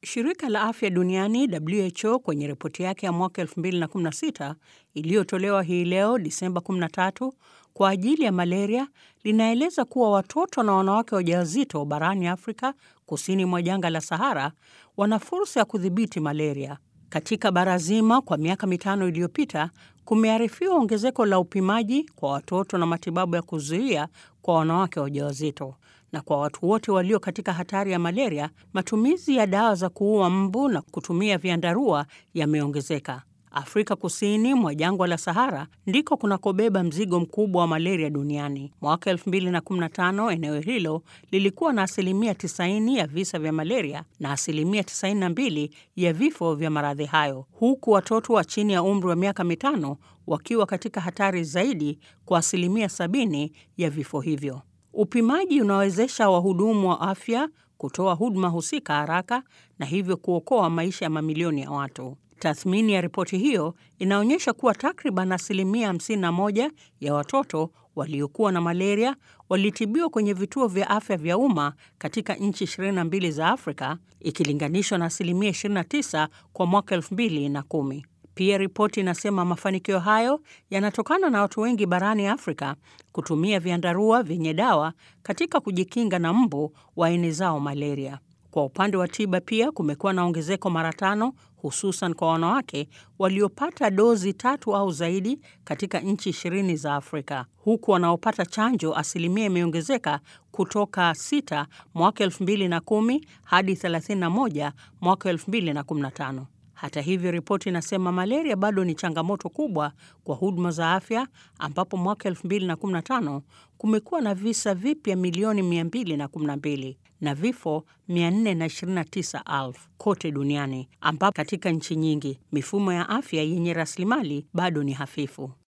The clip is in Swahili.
Shirika la Afya Duniani WHO kwenye ripoti yake ya mwaka 2016 iliyotolewa hii leo Disemba 13 kwa ajili ya malaria linaeleza kuwa watoto na wanawake wajawazito barani Afrika kusini mwa jangwa la Sahara wana fursa ya kudhibiti malaria. Katika bara zima kwa miaka mitano iliyopita kumearifiwa ongezeko la upimaji kwa watoto na matibabu ya kuzuia kwa wanawake wajawazito. Na kwa watu wote walio katika hatari ya malaria, matumizi ya dawa za kuua mbu na kutumia vyandarua yameongezeka. Afrika kusini mwa jangwa la Sahara ndiko kunakobeba mzigo mkubwa wa malaria duniani. Mwaka 2015 eneo hilo lilikuwa na asilimia 90 ya visa vya malaria na asilimia 92 ya vifo vya maradhi hayo, huku watoto wa chini ya umri wa miaka mitano wakiwa katika hatari zaidi kwa asilimia 70 ya vifo hivyo. Upimaji unawezesha wahudumu wa afya kutoa huduma husika haraka na hivyo kuokoa maisha ya mamilioni ya watu. Tathmini ya ripoti hiyo inaonyesha kuwa takriban asilimia 51 ya watoto waliokuwa na malaria walitibiwa kwenye vituo vya afya vya umma katika nchi 22 za Afrika ikilinganishwa na asilimia 29 kwa mwaka 2010. Pia ripoti inasema mafanikio hayo yanatokana na watu wengi barani Afrika kutumia vyandarua vyenye dawa katika kujikinga na mbu waenezao malaria. Kwa upande wa tiba pia kumekuwa na ongezeko mara tano, hususan kwa wanawake waliopata dozi tatu au zaidi katika nchi ishirini za Afrika, huku wanaopata chanjo asilimia imeongezeka kutoka 6 mwaka 2010 hadi 31 mwaka 2015. Hata hivyo, ripoti inasema malaria bado ni changamoto kubwa kwa huduma za afya, ambapo mwaka 2015 kumekuwa na visa vipya milioni 212 na vifo 429,000 kote duniani, ambapo katika nchi nyingi mifumo ya afya yenye rasilimali bado ni hafifu.